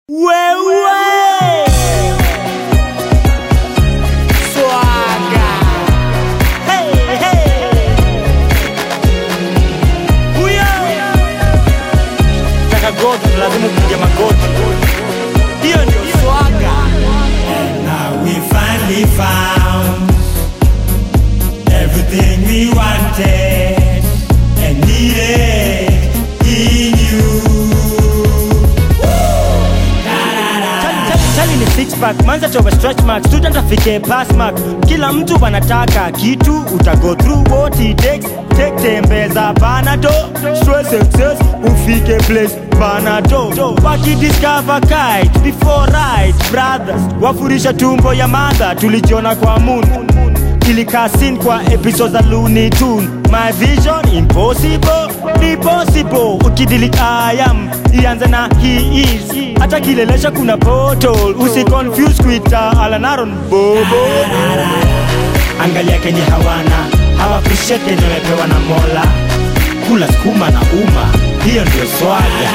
Wewe Swaga Hey hey Huyo Taka goti lazima kupiga magoti Hiyo ndio swaga Now we finally found everything we wanted and needed in you. Chali ni six pack, manza toba stretch mark, student afike pass mark. Kila mtu wanataka kitu, uta go through what it takes. Take tembeza panado, stress excess, ufike place panado. Waki discover kite before right, brothers. Wafurisha tumbo ya mother, tulijiona kwa moon. Ilikaa scene kwa episode za Looney Tune. My vision impossible, ni possible. Ukidili I am, ianze na he is. Hata kilelesha kuna portal, usi confuse kuita Alan Aaron Bobo. Angalia kenye hawana, hawa appreciate kenye wamepewa na Mola. Kula sukuma na uma, hiyo ndio swaga.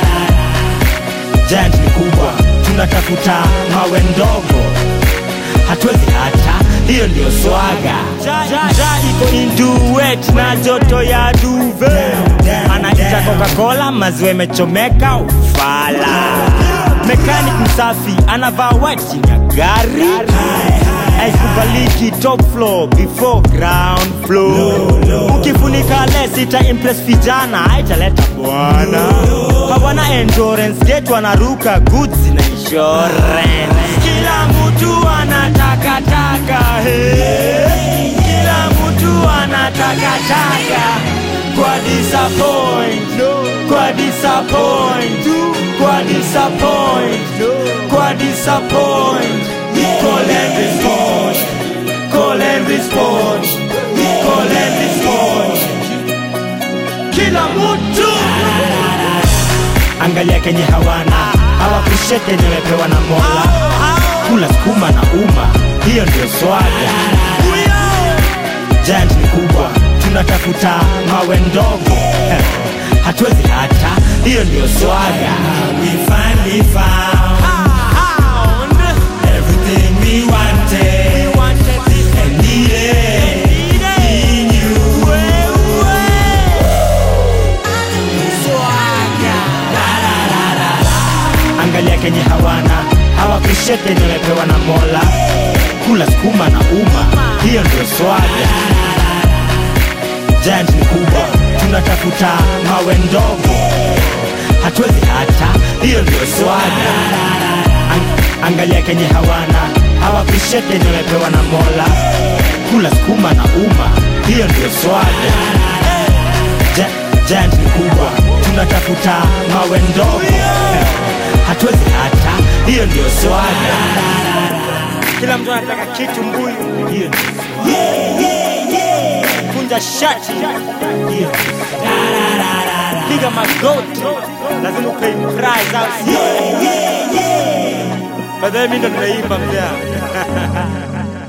Giant ni kubwa, tunatafuta mawe ndogo, hatuwezi hata, hiyo ndio swaga. Ja iko in duet na joto ya duve. Anaita Coca-Cola, maziwa imechomeka ufala. Mechanic msafi anavaa white chini ya gari. Haikubaliki top floor before ground floor. Ukifunika less ita impress vijana, haitaleta bwana. Hawana endurance, get wanaruka goods na insurance. Kila mtu anataka taka, hey. Kila mtu anataka taka kwa disappoint, kwa disappoint, kwa disappoint, kwa disappoint. Call and respond, call and respond, call and respond. Kila mtu Angalia kenye hawana, hawa appreciate kenye wamepewa na Mola. Kula sukuma na uma, hiyo ndio swaga. Giant ni kubwa, tunatafuta mawe ndogo, hatuwezi hata, hiyo ndio swaga. We finally found everything we wanted and needed in you. Angalia kenye hawana, hawa appreciate kenye wamepewa na Mola. Kula sukuma na uma, hiyo ndio swaga. Giant ni kubwa, tunatafuta mawe ndogo, hatuwezi hata, hiyo ndio swaga. Ang- Angalia kenye hawana, hawa appreciate kenye wamepewa na Mola. Kula sukuma na uma, hiyo ndio swaga. Gi- Giant ni kubwa, tunatafuta mawe ndogo, hatuwezi hata, hiyo ndio swaga. kila mtu anataka kitu mbuyu, Hiyo ndio kunja shati, hiyo piga magoti, lazima upay price au sio? By the way, mimi ndo nimeimba mzee.